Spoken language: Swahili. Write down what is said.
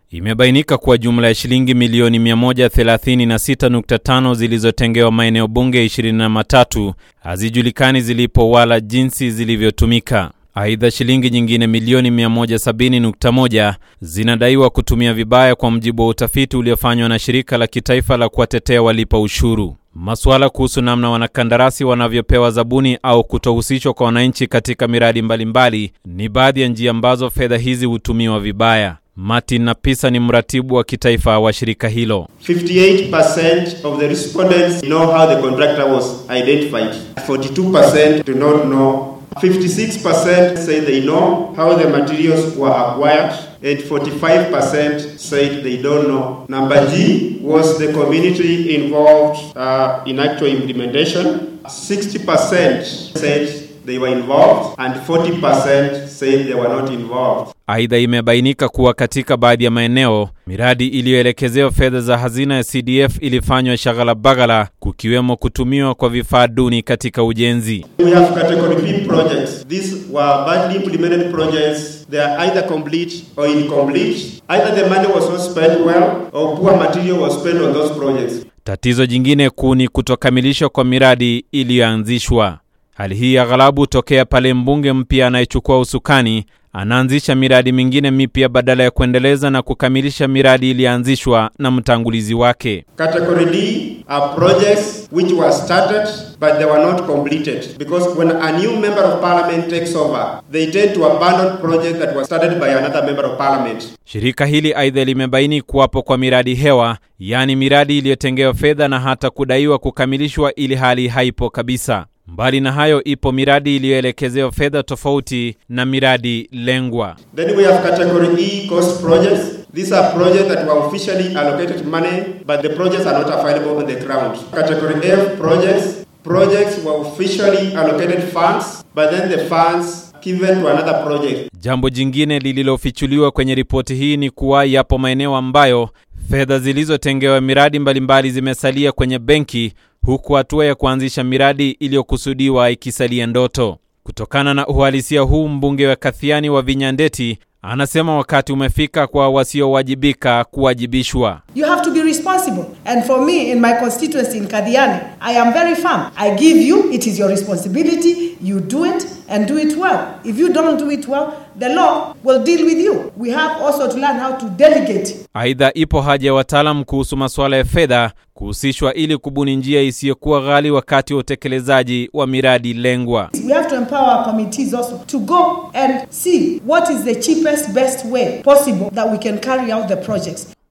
Imebainika kuwa jumla ya shilingi milioni 136.5 zilizotengewa maeneo bunge 23 hazijulikani zilipo wala jinsi zilivyotumika. Aidha, shilingi nyingine milioni 170.1 zinadaiwa kutumia vibaya, kwa mujibu wa utafiti uliofanywa na shirika la kitaifa la kuwatetea walipa ushuru. Masuala kuhusu namna wanakandarasi wanavyopewa zabuni au kutohusishwa kwa wananchi katika miradi mbalimbali mbali, ni baadhi ya njia ambazo fedha hizi hutumiwa vibaya. Martin Napisa ni mratibu wa kitaifa wa shirika hilo. 58% of the respondents know how the contractor was identified. 42% do not know. 56% say they know how the materials were acquired. And 45% said they don't know. Number G was the community involved uh, in actual implementation. 60% said they were involved and 40% said they were not involved. Aidha, imebainika kuwa katika baadhi ya maeneo miradi iliyoelekezewa fedha za hazina ya CDF ilifanywa shaghala baghala, kukiwemo kutumiwa kwa vifaa duni katika ujenzi. We have category B projects. These were badly implemented projects. They are either complete or incomplete. Either the money was not spent well or poor material was spent on those projects. Tatizo jingine kuu ni kutokamilishwa kwa miradi iliyoanzishwa. Hali hii aghalabu hutokea pale mbunge mpya anayechukua usukani anaanzisha miradi mingine mipya badala ya kuendeleza na kukamilisha miradi iliyoanzishwa na mtangulizi wake. Category D are projects which were started but they were not completed because when a new member of parliament takes over they tend to abandon projects that were started by another member of parliament. Shirika hili aidha limebaini kuwapo kwa miradi hewa, yaani miradi iliyotengewa fedha na hata kudaiwa kukamilishwa ili hali haipo kabisa. Mbali na hayo, ipo miradi iliyoelekezewa fedha tofauti na miradi lengwa. Then we have category E cost projects. These are projects that were officially allocated money but the projects are not available on the ground. Category F projects. Projects were officially allocated funds but then the funds given to another project. Jambo jingine lililofichuliwa kwenye ripoti hii ni kuwa yapo maeneo ambayo fedha zilizotengewa miradi mbalimbali zimesalia kwenye benki huku hatua ya kuanzisha miradi iliyokusudiwa ikisalia ndoto. Kutokana na uhalisia huu, mbunge wa Kathiani wa Vinyandeti anasema wakati umefika kwa wasiowajibika kuwajibishwa. You have to be responsible. And for me, in my constituency in Kadiani, I am very firm. I give you, it is your responsibility. You do it and do it well. If you don't do it well, the law will deal with you. We have also to learn how to delegate. Aidha, ipo haja ya wataalam kuhusu masuala ya fedha kuhusishwa ili kubuni njia isiyokuwa ghali wakati wa utekelezaji wa miradi lengwa. We have to empower our committees also to go and see what is the cheapest, best way possible that we can carry out the projects.